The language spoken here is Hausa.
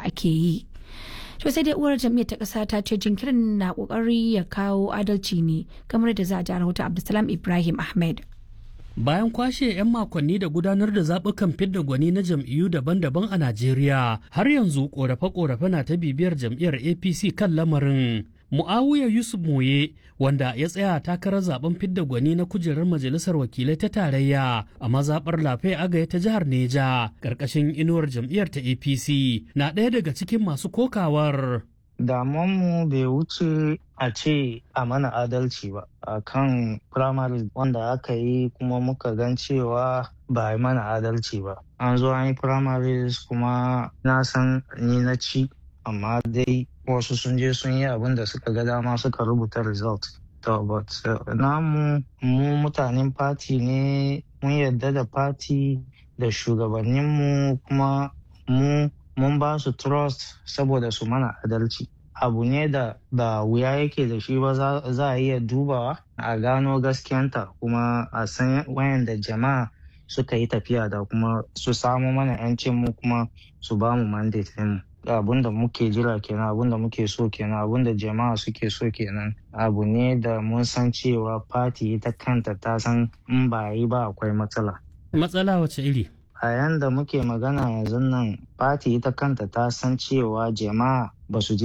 ake yi to sai dai uwar jam'iyyar ta ƙasa ta ce jinkirin na ƙoƙari ya kawo adalci ne kamar da za a ji rahoton abdulsalam ibrahim ahmed Bayan kwashe 'yan makonni da gudanar da zaɓukan fidda gwani na jam'iyyu daban-daban a Najeriya, har yanzu ƙorafe-ƙorafe na ta bibiyar jam'iyyar APC kan lamarin. Mu'awiya Yusuf Moye, wanda ya tsaya takarar zaben fidda gwani na kujerar majalisar wakilai ta tarayya a mazaɓar lafe agaya ta jihar Neja, ƙarƙashin inuwar jam'iyyar ta APC, na ɗaya daga cikin masu kokawar. damuwanmu bai wuce a ce a mana adalci ba a kan primaries wanda aka yi kuma muka gan cewa ba a yi mana adalci ba an zo an yi primaries kuma na san ni na ci amma dai wasu sun je sun yi abin da suka ga dama suka rubuta result to but uh, namu mu mutanen party ne mun yarda da party da shugabanninmu kuma mu mun ba su trust saboda su mana adalci abu ne da ba wuya yake da shi ba za a iya dubawa a gano gaskiyanta kuma a san wayanda jama'a suka yi tafiya da kuma su samu mana 'yancin mu kuma su ba mu mandate mu abun da muke jira kenan abun da muke so kenan abun da jama'a suke so kenan abu ne da mun san cewa party ita kanta ta san in ba yi ba akwai matsala Matsala wace iri? a yanda muke magana yanzu nan fati ita kanta ta san cewa jama'a ba su ji